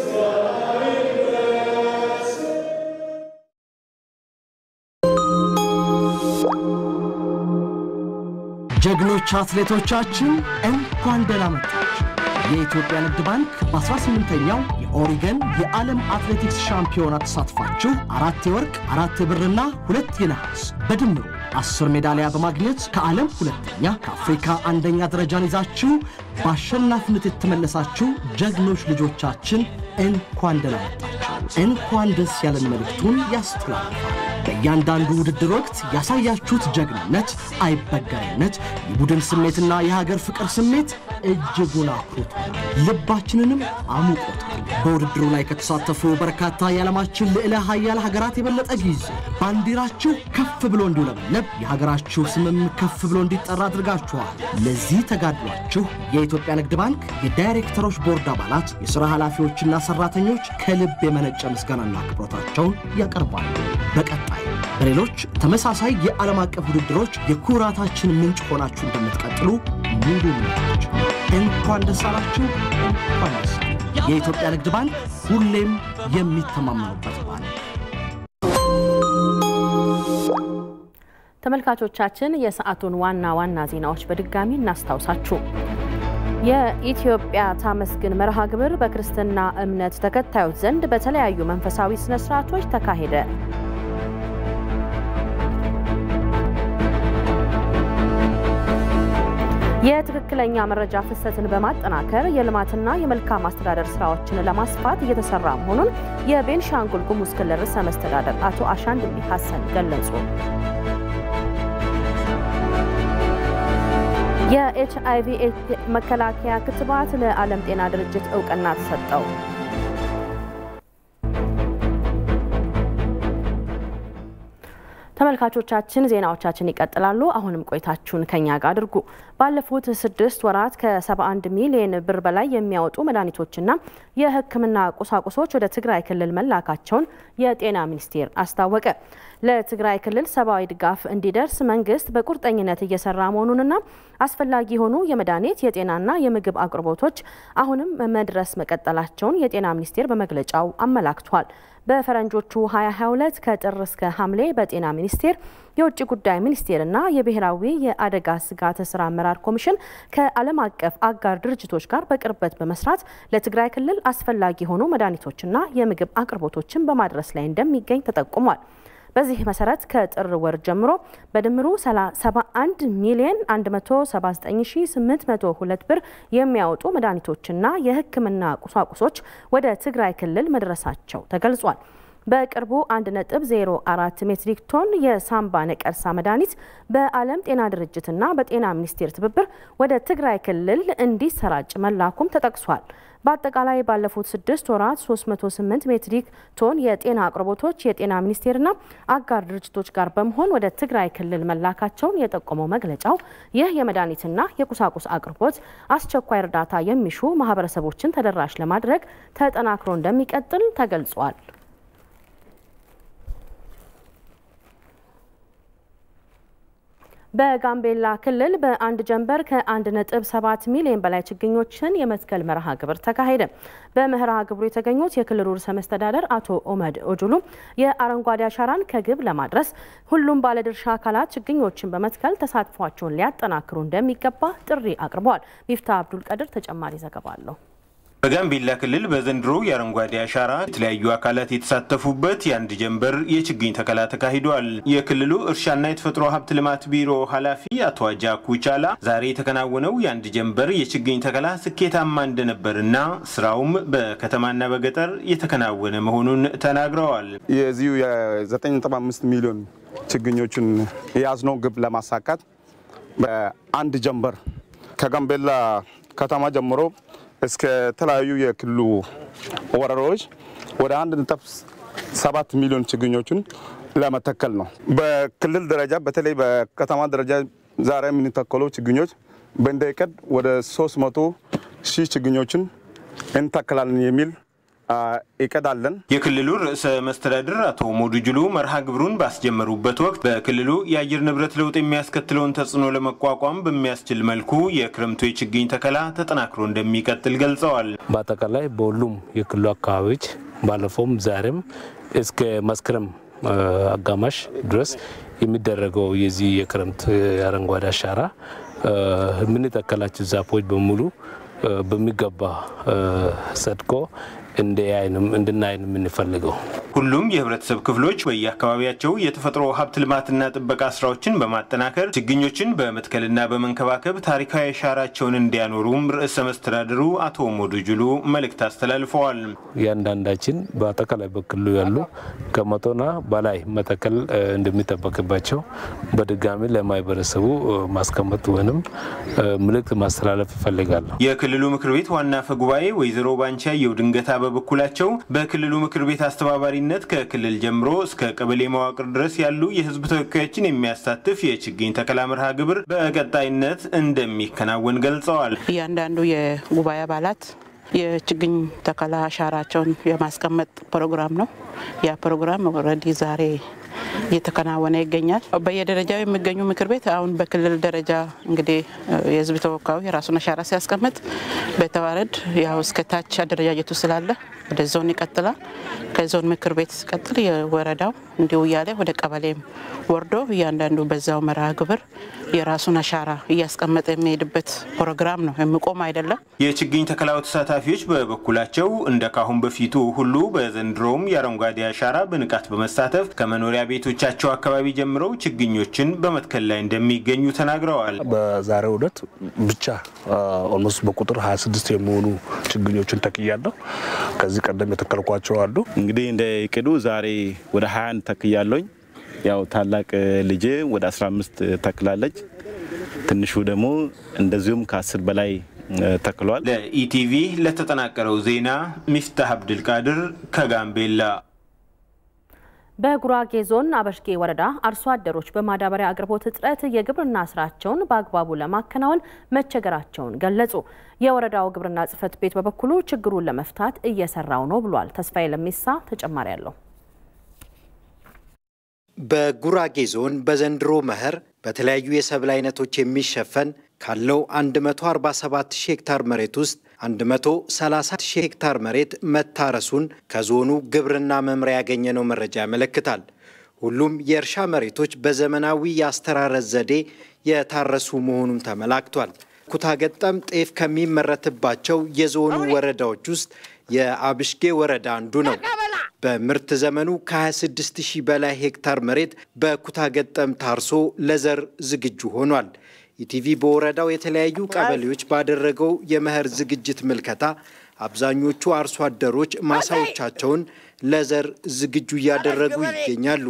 S2: ጀግኖች አትሌቶቻችን እንኳን ደህና መጣችሁ። የኢትዮጵያ ንግድ ባንክ በ18ኛው የኦሪገን የዓለም አትሌቲክስ ሻምፒዮና ተሳትፋችሁ አራት የወርቅ አራት የብርና ሁለት የነሐስ በድምሩ አስር ሜዳሊያ በማግኘት ከዓለም ሁለተኛ ከአፍሪካ አንደኛ ደረጃን ይዛችሁ በአሸናፊነት የተመለሳችሁ ጀግኖች ልጆቻችን እንኳን ደህና መጣችሁ። እንኳን ደስ ያለን መልእክቱን ያስተላልፋል። በእያንዳንዱ ውድድር ወቅት ያሳያችሁት ጀግንነት፣ አይበገሬነት፣ የቡድን ስሜትና የሀገር ፍቅር ስሜት እጅጉን አኩርቶናል፣ ልባችንንም አሙቆታል። በውድድሩ ላይ ከተሳተፉ በርካታ የዓለማችን ልዕለ ሀያል ሀገራት የበለጠ ጊዜ ባንዲራችሁ ከፍ ብሎ እንዲውለበለብ የሀገራችሁ ስምም ከፍ ብሎ እንዲጠራ አድርጋችኋል። ለዚህ ተጋድሏችሁ የኢትዮጵያ ንግድ ባንክ የዳይሬክተሮች ቦርድ አባላት፣ የሥራ ኃላፊዎችና ሠራተኞች ከልብ የመነጨ ምስጋናና አክብሮታቸውን ያቀርባሉ። በቀጣይ በሌሎች ተመሳሳይ የዓለም አቀፍ ውድድሮች የኩራታችን ምንጭ ሆናችሁ እንደምትቀጥሉ ሙሉ እምነታችን። እንኳን ደስ አላችሁ፣ እንኳን ደስ የኢትዮጵያ ንግድ ባንክ ሁሌም የሚተማመኑበት ባንክ።
S1: ተመልካቾቻችን የሰዓቱን ዋና ዋና ዜናዎች በድጋሚ እናስታውሳችሁ። የኢትዮጵያ ታመስግን መርሃ ግብር በክርስትና እምነት ተከታዮች ዘንድ በተለያዩ መንፈሳዊ ስነ ስርዓቶች ተካሄደ። የትክክለኛ መረጃ ፍሰትን በማጠናከር የልማትና የመልካም አስተዳደር ስራዎችን ለማስፋት እየተሰራ መሆኑን የቤንሻንጉል ጉሙዝ ክልል ርዕሰ መስተዳደር አቶ አሻንድሊ ሀሰን ገለጹ። የኤች አይቪ መከላከያ ክትባት ለዓለም ጤና ድርጅት እውቅና ተሰጠው። ተመልካቾቻችን ዜናዎቻችን ይቀጥላሉ። አሁንም ቆይታችሁን ከኛ ጋር አድርጉ። ባለፉት ስድስት ወራት ከ71 ሚሊዮን ብር በላይ የሚያወጡ መድኃኒቶችና የሕክምና ቁሳቁሶች ወደ ትግራይ ክልል መላካቸውን የጤና ሚኒስቴር አስታወቀ። ለትግራይ ክልል ሰብአዊ ድጋፍ እንዲደርስ መንግስት በቁርጠኝነት እየሰራ መሆኑንና አስፈላጊ የሆኑ የመድኃኒት የጤናና የምግብ አቅርቦቶች አሁንም መድረስ መቀጠላቸውን የጤና ሚኒስቴር በመግለጫው አመላክቷል። በፈረንጆቹ 2022 ከጥር እስከ ሐምሌ በጤና ሚኒስቴር የውጭ ጉዳይ ሚኒስቴርና የብሔራዊ የአደጋ ስጋት ስራ አመራር ኮሚሽን ከዓለም አቀፍ አጋር ድርጅቶች ጋር በቅርበት በመስራት ለትግራይ ክልል አስፈላጊ የሆኑ መድኃኒቶችና የምግብ አቅርቦቶችን በማድረስ ላይ እንደሚገኝ ተጠቁሟል። በዚህ መሰረት ከጥር ወር ጀምሮ በድምሩ 71 ሚሊዮን 179802 ብር የሚያወጡ መድኃኒቶችና የሕክምና ቁሳቁሶች ወደ ትግራይ ክልል መድረሳቸው ተገልጿል። በቅርቡ 1.04 ሜትሪክ ቶን የሳምባ ነቀርሳ መድኃኒት በዓለም ጤና ድርጅትና በጤና ሚኒስቴር ትብብር ወደ ትግራይ ክልል እንዲሰራጭ መላኩም ተጠቅሷል። በአጠቃላይ ባለፉት ስድስት ወራት 308 ሜትሪክ ቶን የጤና አቅርቦቶች የጤና ሚኒስቴርና አጋር ድርጅቶች ጋር በመሆን ወደ ትግራይ ክልል መላካቸውን የጠቆመው መግለጫው ይህ የመድኃኒትና የቁሳቁስ አቅርቦት አስቸኳይ እርዳታ የሚሹ ማህበረሰቦችን ተደራሽ ለማድረግ ተጠናክሮ እንደሚቀጥል ተገልጿል። በጋምቤላ ክልል በአንድ ጀንበር ከ1.7 ሚሊዮን በላይ ችግኞችን የመትከል መርሃ ግብር ተካሄደ። በመርሃ ግብሩ የተገኙት የክልሉ ርዕሰ መስተዳደር አቶ ኦመድ ኦጁሉ የአረንጓዴ አሻራን ከግብ ለማድረስ ሁሉም ባለድርሻ አካላት ችግኞችን በመትከል ተሳትፏቸውን ሊያጠናክሩ እንደሚገባ ጥሪ አቅርበዋል። ሚፍታ አብዱል ቀድር ተጨማሪ ዘገባ አለው።
S3: በጋምቤላ ክልል በዘንድሮ የአረንጓዴ አሻራ የተለያዩ አካላት የተሳተፉበት የአንድ ጀንበር የችግኝ ተከላ ተካሂዷል። የክልሉ እርሻና የተፈጥሮ ሀብት ልማት ቢሮ ኃላፊ አቶ አጃኩ ቻላ ዛሬ የተከናወነው የአንድ ጀንበር የችግኝ ተከላ ስኬታማ እንደነበርና ስራውም በከተማና በገጠር የተከናወነ መሆኑን ተናግረዋል።
S5: የዚሁ የ9.5 ሚሊዮን ችግኞችን የያዝነው ግብ ለማሳካት በአንድ ጀንበር ከጋምቤላ ከተማ ጀምሮ እስከ ተለያዩ የክልሉ ወረዳዎች ወደ አንድ ነጥብ ሰባት ሚሊዮን ችግኞችን ለመተከል ነው። በክልል ደረጃ በተለይ በከተማ ደረጃ ዛሬ የምንተከለው ችግኞች በእንደ እቅድ ወደ 300 ሺህ ችግኞችን እንተክላለን የሚል እቅድ አለን።
S3: የክልሉ ርዕሰ መስተዳድር አቶ ሞዱ ጅሉ መርሃ ግብሩን ባስጀመሩበት ወቅት በክልሉ የአየር ንብረት ለውጥ የሚያስከትለውን ተጽዕኖ ለመቋቋም በሚያስችል መልኩ የክረምቱ የችግኝ ተከላ ተጠናክሮ እንደሚቀጥል ገልጸዋል።
S6: በአጠቃላይ በሁሉም የክልሉ አካባቢዎች ባለፈውም ዛሬም እስከ መስከረም አጋማሽ ድረስ የሚደረገው የዚህ የክረምት አረንጓዴ አሻራ የምንተከላቸው ዛፎች በሙሉ በሚገባ ጸድቆ እንድናይ ነው የምንፈልገው።
S3: ሁሉም የህብረተሰብ ክፍሎች በየአካባቢያቸው የተፈጥሮ ሀብት ልማትና ጥበቃ ስራዎችን በማጠናከር ችግኞችን በመትከልና በመንከባከብ ታሪካዊ አሻራቸውን እንዲያኖሩም ርዕሰ መስተዳድሩ አቶ ሞዱ ጅሉ መልእክት አስተላልፈዋል።
S6: እያንዳንዳችን በአጠቃላይ በክልሉ ያሉ ከመቶና በላይ መተከል እንደሚጠበቅባቸው በድጋሚ ለማህበረሰቡ ማስቀመጥ ወይም ምልክት ማስተላለፍ ይፈልጋሉ።
S3: የክልሉ ምክር ቤት ዋና አፈ ጉባኤ ወይዘሮ ባንቻየሁ ድንገታ በበኩላቸው በክልሉ ምክር ቤት አስተባባሪነት ከክልል ጀምሮ እስከ ቀበሌ መዋቅር ድረስ ያሉ የህዝብ ተወካዮችን የሚያሳትፍ የችግኝ ተከላ መርሃ ግብር በቀጣይነት እንደሚከናወን ገልጸዋል።
S7: እያንዳንዱ የጉባኤ አባላት የችግኝ ተከላ አሻራቸውን የማስቀመጥ ፕሮግራም ነው። ያ ፕሮግራም ኦልሬዲ ዛሬ እየተከናወነ ይገኛል። በየደረጃው የሚገኙ ምክር ቤት አሁን በክልል ደረጃ እንግዲህ የህዝብ ተወካዩ የራሱን አሻራ ሲያስቀምጥ በተዋረድ ያው እስከ ታች አደረጃጀቱ ስላለ ወደ ዞን ይቀጥላል። ከዞን ምክር ቤት ሲቀጥል የወረዳው እንዲሁ እያለ ወደ ቀበሌም ወርዶ እያንዳንዱ በዛው መርሃ ግብር የራሱን አሻራ እያስቀመጠ የሚሄድበት ፕሮግራም ነው። የሚቆም አይደለም።
S3: የችግኝ ተከላው ተሳታፊዎች በበኩላቸው እንደ ካሁን በፊቱ ሁሉ በዘንድሮውም የአረንጓዴ አሻራ በንቃት በመሳተፍ ከመኖሪያ ቤቶቻቸው አካባቢ ጀምረው ችግኞችን በመትከል ላይ እንደሚገኙ ተናግረዋል።
S20: በዛሬው ዕለት ብቻ ኦልሞስት በቁጥር 26 የሚሆኑ ችግኞችን ተክያለሁ። ከዚህ ቀደም የተከልኳቸው አሉ።
S8: እንግዲህ እንደ እቅዱ ዛሬ ወደ 21 ተክያለኝ። ያው ታላቅ ልጄ ወደ 15 ተክላለች። ትንሹ ደግሞ እንደዚሁም ከአስር በላይ ተክሏል።
S3: ለኢቲቪ ለተጠናቀረው ዜና ሚፍታህ አብድልቃድር ከጋምቤላ።
S1: በጉራጌ ዞን አበሽጌ ወረዳ አርሶ አደሮች በማዳበሪያ አቅርቦት እጥረት የግብርና ስራቸውን በአግባቡ ለማከናወን መቸገራቸውን ገለጹ። የወረዳው ግብርና ጽሕፈት ቤት በበኩሉ ችግሩን ለመፍታት እየሰራው ነው ብሏል። ተስፋዬ ለሚሳ ተጨማሪ አለው።
S26: በጉራጌ ዞን በዘንድሮ መኸር በተለያዩ የሰብል አይነቶች የሚሸፈን ካለው 147 ሺህ ሄክታር መሬት ውስጥ 130 ሺህ ሄክታር መሬት መታረሱን ከዞኑ ግብርና መምሪያ ያገኘነው መረጃ ያመለክታል። ሁሉም የእርሻ መሬቶች በዘመናዊ የአስተራረስ ዘዴ የታረሱ መሆኑም ተመላክቷል። ኩታ ገጠም ጤፍ ከሚመረትባቸው የዞኑ ወረዳዎች ውስጥ የአብሽጌ ወረዳ አንዱ ነው። በምርት ዘመኑ ከ26 ሺህ በላይ ሄክታር መሬት በኩታ ገጠም ታርሶ ለዘር ዝግጁ ሆኗል። ኢቲቪ በወረዳው የተለያዩ ቀበሌዎች ባደረገው የመኸር ዝግጅት ምልከታ አብዛኞቹ አርሶ አደሮች ማሳዎቻቸውን ለዘር ዝግጁ እያደረጉ ይገኛሉ።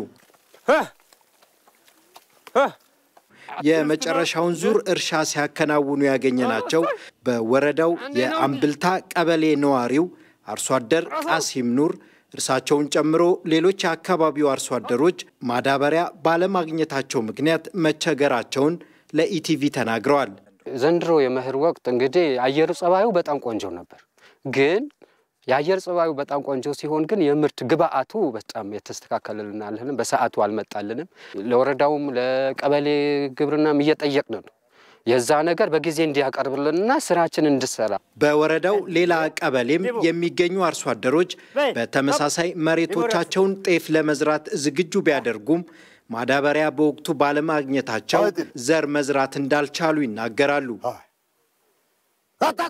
S26: የመጨረሻውን ዙር እርሻ ሲያከናውኑ ያገኘናቸው በወረዳው የአምብልታ ቀበሌ ነዋሪው አርሶ አደር ቃሲም ኑር እርሳቸውን ጨምሮ ሌሎች የአካባቢው አርሶ አደሮች ማዳበሪያ ባለማግኘታቸው ምክንያት መቸገራቸውን ለኢቲቪ ተናግረዋል።
S27: ዘንድሮ የመኸር ወቅት እንግዲህ አየር ጸባዩ በጣም ቆንጆ ነበር። ግን የአየር ጸባዩ በጣም ቆንጆ ሲሆን ግን የምርት ግብአቱ በጣም የተስተካከለልን አልንም፣ በሰዓቱ አልመጣልንም። ለወረዳውም ለቀበሌ ግብርናም እየጠየቅን ነው የዛ ነገር በጊዜ እንዲያቀርብልንና ስራችን እንድሰራ።
S26: በወረዳው ሌላ ቀበሌም የሚገኙ አርሶ አደሮች በተመሳሳይ መሬቶቻቸውን ጤፍ ለመዝራት ዝግጁ ቢያደርጉም ማዳበሪያ በወቅቱ ባለማግኘታቸው ዘር መዝራት እንዳልቻሉ ይናገራሉ።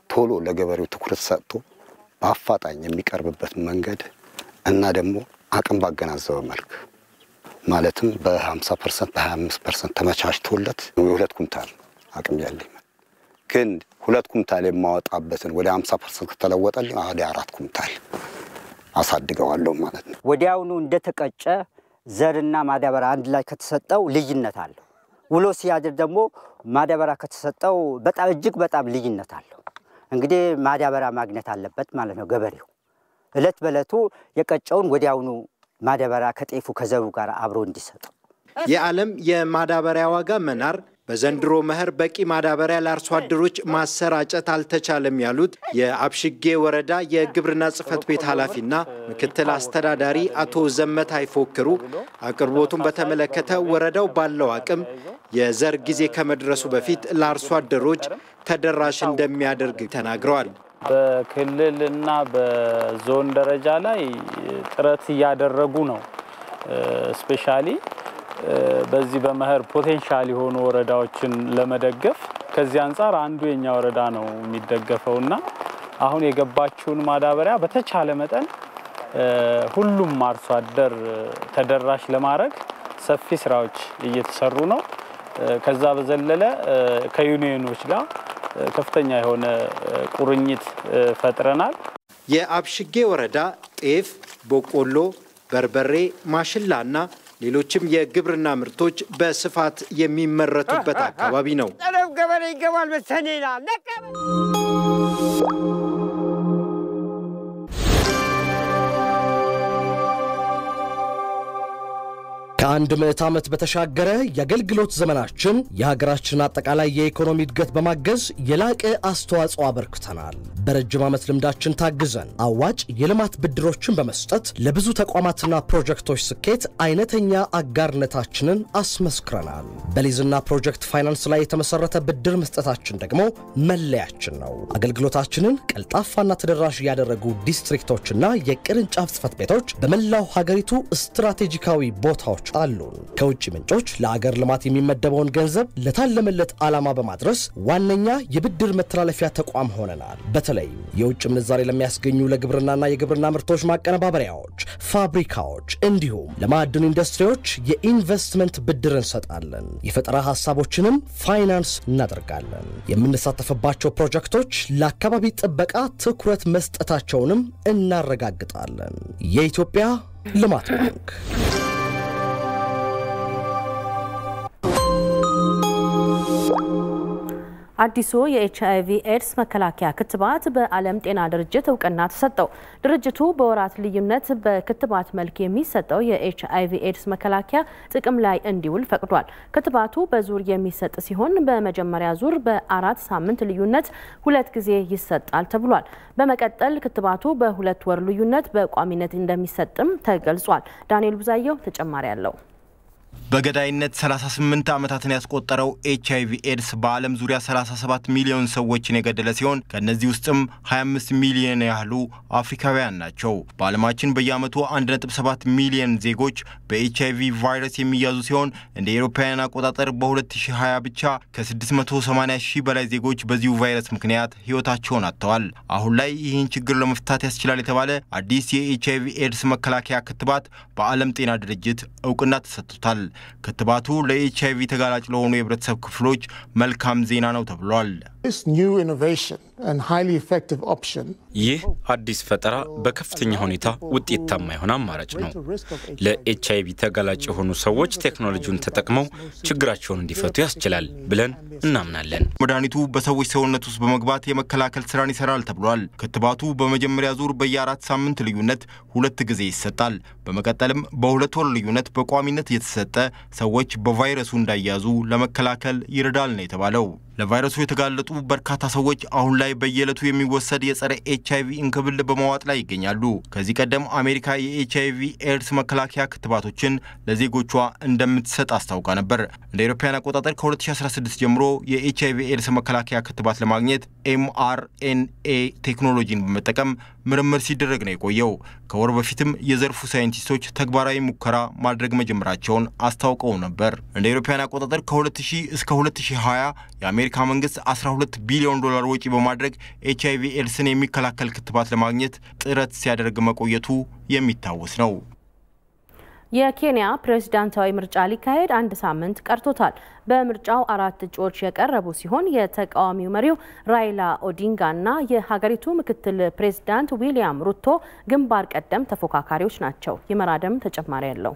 S4: ቶሎ ለገበሬው ትኩረት ሰጥቶ በአፋጣኝ የሚቀርብበት መንገድ እና ደግሞ አቅም ባገናዘበ መልክ ማለትም በ50 ፐርሰንት በ25 ፐርሰንት ተመቻችቶለት የሁለት ኩንታል አቅም ያለኝ ግን ሁለት ኩንታል የማወጣበትን ወደ 50 ፐርሰንት ከተለወጠልኝ ወደ አራት ኩንታል አሳድገዋለሁ ማለት ነው።
S9: ወዲያውኑ እንደተቀጨ ዘርና ማዳበሪያ አንድ ላይ ከተሰጠው ልዩነት አለው። ውሎ ሲያድር ደግሞ ማዳበሪያ ከተሰጠው በጣም እጅግ በጣም ልዩነት አለው። እንግዲህ ማዳበሪያ ማግኘት አለበት ማለት ነው ገበሬው። እለት በእለቱ የቀጨውን ወዲያውኑ ማዳበሪያ ከጤፉ ከዘሩ ጋር አብሮ እንዲሰጠው
S26: የዓለም የማዳበሪያ ዋጋ መናር በዘንድሮ መኸር በቂ ማዳበሪያ ለአርሶ አደሮች ማሰራጨት አልተቻለም ያሉት የአብሽጌ ወረዳ የግብርና ጽሕፈት ቤት ኃላፊና ምክትል አስተዳዳሪ አቶ ዘመት አይፎክሩ አቅርቦቱን በተመለከተ ወረዳው ባለው አቅም የዘር ጊዜ ከመድረሱ በፊት ለአርሶ አደሮች ተደራሽ እንደሚያደርግ ተናግረዋል።
S11: በክልልና በዞን ደረጃ ላይ ጥረት እያደረጉ ነው። ስፔሻሊ በዚህ በመኸር ፖቴንሻል የሆኑ ወረዳዎችን ለመደገፍ ከዚህ አንጻር አንዱ የኛ ወረዳ ነው የሚደገፈው እና አሁን የገባችውን ማዳበሪያ በተቻለ መጠን ሁሉም አርሶ አደር ተደራሽ ለማድረግ ሰፊ ስራዎች እየተሰሩ ነው። ከዛ በዘለለ ከዩኒየኖች ጋር ከፍተኛ የሆነ ቁርኝት ፈጥረናል።
S26: የአብሽጌ ወረዳ ጤፍ፣ በቆሎ፣ በርበሬ፣ ማሽላ እና ሌሎችም የግብርና ምርቶች በስፋት የሚመረቱበት አካባቢ ነው።
S12: ጠለብ ገበሬ ይገባል በሰኔ ይላል።
S2: ከአንድ ምዕት ዓመት በተሻገረ የአገልግሎት ዘመናችን የሀገራችንን አጠቃላይ የኢኮኖሚ እድገት በማገዝ የላቀ አስተዋጽኦ አበርክተናል። በረጅም ዓመት ልምዳችን ታግዘን አዋጭ የልማት ብድሮችን በመስጠት ለብዙ ተቋማትና ፕሮጀክቶች ስኬት አይነተኛ አጋርነታችንን አስመስክረናል። በሊዝና ፕሮጀክት ፋይናንስ ላይ የተመሰረተ ብድር መስጠታችን ደግሞ መለያችን ነው። አገልግሎታችንን ቀልጣፋና ተደራሽ ያደረጉ ዲስትሪክቶችና የቅርንጫፍ ጽሕፈት ቤቶች በመላው ሀገሪቱ ስትራቴጂካዊ ቦታዎች አሉን። ከውጭ ምንጮች ለአገር ልማት የሚመደበውን ገንዘብ ለታለመለት ዓላማ በማድረስ ዋነኛ የብድር መተላለፊያ ተቋም ሆነናል። በተለይም የውጭ ምንዛሬ ለሚያስገኙ ለግብርናና የግብርና ምርቶች ማቀነባበሪያዎች፣ ፋብሪካዎች እንዲሁም ለማዕድን ኢንዱስትሪዎች የኢንቨስትመንት ብድር እንሰጣለን። የፈጠራ ሀሳቦችንም ፋይናንስ እናደርጋለን። የምንሳተፍባቸው ፕሮጀክቶች ለአካባቢ ጥበቃ ትኩረት መስጠታቸውንም እናረጋግጣለን። የኢትዮጵያ ልማት ባንክ
S1: አዲሱ የኤች አይቪ ኤድስ መከላከያ ክትባት በዓለም ጤና ድርጅት እውቅና ተሰጠው። ድርጅቱ በወራት ልዩነት በክትባት መልክ የሚሰጠው የኤች አይቪ ኤድስ መከላከያ ጥቅም ላይ እንዲውል ፈቅዷል። ክትባቱ በዙር የሚሰጥ ሲሆን በመጀመሪያ ዙር በአራት ሳምንት ልዩነት ሁለት ጊዜ ይሰጣል ተብሏል። በመቀጠል ክትባቱ በሁለት ወር ልዩነት በቋሚነት እንደሚሰጥም ተገልጿል። ዳንኤል ቡዛየው ተጨማሪ አለው።
S13: በገዳይነት 38 ዓመታትን ያስቆጠረው ኤች አይቪ ኤድስ በዓለም ዙሪያ 37 ሚሊዮን ሰዎችን የገደለ ሲሆን ከእነዚህ ውስጥም 25 ሚሊዮን ያህሉ አፍሪካውያን ናቸው። በዓለማችን በየዓመቱ 1.7 ሚሊዮን ዜጎች በኤች አይቪ ቫይረስ የሚያዙ ሲሆን እንደ ኤሮፓውያን አቆጣጠር በ2020 ብቻ ከ680 ሺህ በላይ ዜጎች በዚሁ ቫይረስ ምክንያት ሕይወታቸውን አጥተዋል። አሁን ላይ ይህን ችግር ለመፍታት ያስችላል የተባለ አዲስ የኤች አይቪ ኤድስ መከላከያ ክትባት በዓለም ጤና ድርጅት እውቅና ተሰጥቶታል። ክትባቱ ለኤች አይቪ ተጋላጭ ለሆኑ የህብረተሰብ ክፍሎች መልካም ዜና ነው ተብሏል።
S14: ይህ አዲስ ፈጠራ በከፍተኛ ሁኔታ ውጤታማ የሆነ አማራጭ ነው። ለኤች አይቪ ተጋላጭ የሆኑ ሰዎች ቴክኖሎጂውን ተጠቅመው ችግራቸውን እንዲፈቱ ያስችላል ብለን እናምናለን።
S13: መድኃኒቱ በሰዎች ሰውነት ውስጥ በመግባት የመከላከል ስራን ይሰራል ተብሏል። ክትባቱ በመጀመሪያ ዙር በየአራት ሳምንት ልዩነት ሁለት ጊዜ ይሰጣል። በመቀጠልም በሁለት ወር ልዩነት በቋሚነት እየተሰጠ ሰዎች በቫይረሱ እንዳያዙ ለመከላከል ይረዳል ነው የተባለው። ለቫይረሱ የተጋለጡ በርካታ ሰዎች አሁን ላይ በየዕለቱ የሚወሰድ የጸረ ኤች አይቪ እንክብል በመዋጥ ላይ ይገኛሉ። ከዚህ ቀደም አሜሪካ የኤች አይቪ ኤድስ መከላከያ ክትባቶችን ለዜጎቿ እንደምትሰጥ አስታውቃ ነበር። እንደ አውሮፓውያን አቆጣጠር ከ2016 ጀምሮ የኤች አይቪ ኤድስ መከላከያ ክትባት ለማግኘት ኤምአርኤንኤ ቴክኖሎጂን በመጠቀም ምርምር ሲደረግ ነው የቆየው። ከወር በፊትም የዘርፉ ሳይንቲስቶች ተግባራዊ ሙከራ ማድረግ መጀመራቸውን አስታውቀው ነበር። እንደ አውሮፓውያን አቆጣጠር ከ2000 እስከ 2020 የአሜሪካ መንግስት 12 ቢሊዮን ዶላር ወጪ በማድረግ ኤች አይቪ ኤድስን የሚከላከል ክትባት ለማግኘት ጥረት ሲያደርግ መቆየቱ የሚታወስ ነው።
S1: የኬንያ ፕሬዝዳንታዊ ምርጫ ሊካሄድ አንድ ሳምንት ቀርቶታል። በምርጫው አራት እጩዎች የቀረቡ ሲሆን የተቃዋሚው መሪው ራይላ ኦዲንጋና የሀገሪቱ ምክትል ፕሬዝዳንት ዊሊያም ሩቶ ግንባር ቀደም ተፎካካሪዎች ናቸው። ይመራደም ተጨማሪ ያለው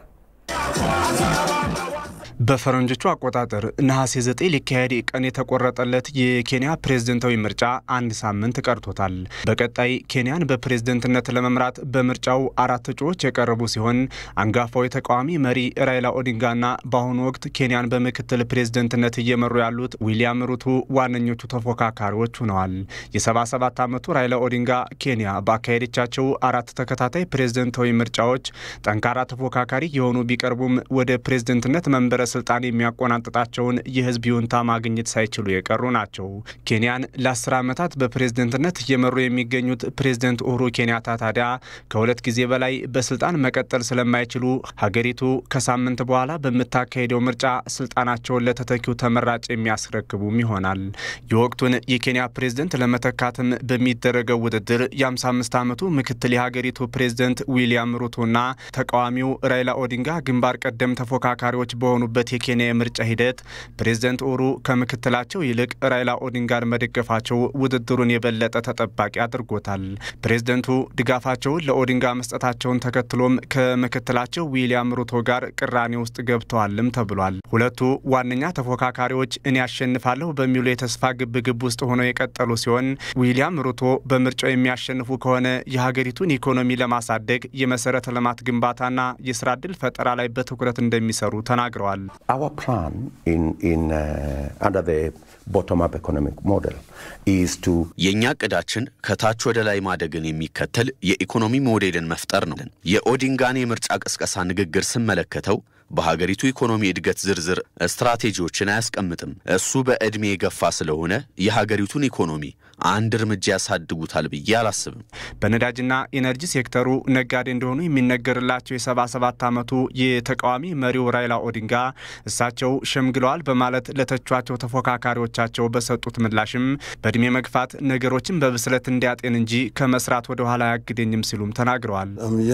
S10: በፈረንጆቹ አቆጣጠር ነሐሴ 9 ሊካሄድ ቀን የተቆረጠለት የኬንያ ፕሬዝደንታዊ ምርጫ አንድ ሳምንት ቀርቶታል። በቀጣይ ኬንያን በፕሬዝደንትነት ለመምራት በምርጫው አራት እጩዎች የቀረቡ ሲሆን አንጋፋው የተቃዋሚ መሪ ራይላ ኦዲንጋና በአሁኑ ወቅት ኬንያን በምክትል ፕሬዝደንትነት እየመሩ ያሉት ዊሊያም ሩቱ ዋነኞቹ ተፎካካሪዎች ሆነዋል። የ77 ዓመቱ ራይላ ኦዲንጋ ኬንያ ባካሄደቻቸው አራት ተከታታይ ፕሬዝደንታዊ ምርጫዎች ጠንካራ ተፎካካሪ የሆኑ ቢቀርቡም ወደ ፕሬዝደንትነት መንበረ ስልጣን የሚያቆናጥጣቸውን የህዝብ ይሁንታ ማግኘት ሳይችሉ የቀሩ ናቸው። ኬንያን ለአስር ዓመታት በፕሬዝደንትነት እየመሩ የሚገኙት ፕሬዝደንት ኡሁሩ ኬንያታ ታዲያ ከሁለት ጊዜ በላይ በስልጣን መቀጠል ስለማይችሉ ሀገሪቱ ከሳምንት በኋላ በምታካሄደው ምርጫ ስልጣናቸውን ለተተኪው ተመራጭ የሚያስረክቡም ይሆናል። የወቅቱን የኬንያ ፕሬዝደንት ለመተካትም በሚደረገው ውድድር የ55 ዓመቱ ምክትል የሀገሪቱ ፕሬዝደንት ዊሊያም ሩቶና ተቃዋሚው ራይላ ኦዲንጋ ግንባር ቀደም ተፎካካሪዎች በሆኑበት የኬንያ የምርጫ ሂደት ፕሬዝደንት ኡሁሩ ከምክትላቸው ይልቅ ራይላ ኦዲንጋን መደገፋቸው ውድድሩን የበለጠ ተጠባቂ አድርጎታል። ፕሬዝደንቱ ድጋፋቸውን ለኦዲንጋ መስጠታቸውን ተከትሎም ከምክትላቸው ዊሊያም ሩቶ ጋር ቅራኔ ውስጥ ገብተዋልም ተብሏል። ሁለቱ ዋነኛ ተፎካካሪዎች እኔ ያሸንፋለሁ በሚሉ የተስፋ ግብግብ ውስጥ ሆነው የቀጠሉ ሲሆን ዊሊያም ሩቶ በምርጫው የሚያሸንፉ ከሆነ የሀገሪቱን ኢኮኖሚ ለማሳደግ የመሰረተ ልማት ግንባታና የስራ ዕድል ፈጠራ ላይ በትኩረት እንደሚሰሩ ተናግረዋል።
S15: Our plan in, in, uh, under the bottom-up economic model is to
S16: የእኛ እቅዳችን ከታች ወደ ላይ ማደግን የሚከተል የኢኮኖሚ ሞዴልን መፍጠር ነው። የኦዲንጋን የምርጫ ቅስቀሳ ንግግር ስመለከተው በሀገሪቱ ኢኮኖሚ እድገት ዝርዝር ስትራቴጂዎችን አያስቀምጥም። እሱ በዕድሜ የገፋ ስለሆነ የሀገሪቱን ኢኮኖሚ አንድ እርምጃ ያሳድጉታል ብዬ አላስብም።
S10: በነዳጅና ኢነርጂ ሴክተሩ ነጋዴ እንደሆኑ የሚነገርላቸው የ77 ዓመቱ የተቃዋሚ መሪው ራይላ ኦዲንጋ እሳቸው ሸምግለዋል በማለት ለተቿቸው ተፎካካሪዎቻቸው በሰጡት ምላሽም በእድሜ መግፋት ነገሮችን በብስለት እንዲያጤን እንጂ ከመስራት ወደ ኋላ አያግደኝም ሲሉም ተናግረዋል።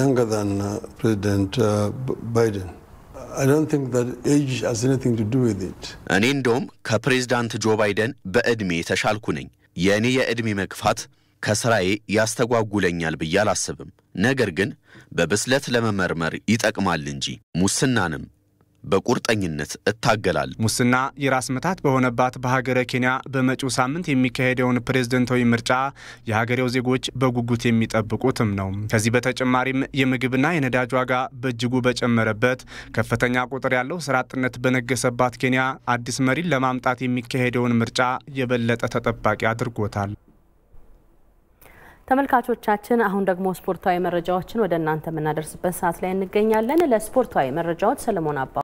S16: እኔ እንደውም ከፕሬዝዳንት ጆ ባይደን በዕድሜ የተሻልኩ ነኝ። የእኔ የዕድሜ መግፋት ከስራዬ ያስተጓጉለኛል ብዬ አላስብም። ነገር ግን በብስለት ለመመርመር ይጠቅማል እንጂ ሙስናንም በቁርጠኝነት እታገላለሁ።
S10: ሙስና የራስ ምታት በሆነባት በሀገረ ኬንያ በመጪው ሳምንት የሚካሄደውን ፕሬዝደንታዊ ምርጫ የሀገሬው ዜጎች በጉጉት የሚጠብቁትም ነው። ከዚህ በተጨማሪም የምግብና የነዳጅ ዋጋ በእጅጉ በጨመረበት ከፍተኛ ቁጥር ያለው ስራ አጥነት በነገሰባት ኬንያ አዲስ መሪን ለማምጣት የሚካሄደውን ምርጫ የበለጠ ተጠባቂ አድርጎታል።
S1: ተመልካቾቻችን አሁን ደግሞ ስፖርታዊ መረጃዎችን ወደ እናንተ የምናደርስበት ሰዓት ላይ እንገኛለን። ለስፖርታዊ መረጃዎች ሰለሞን አባ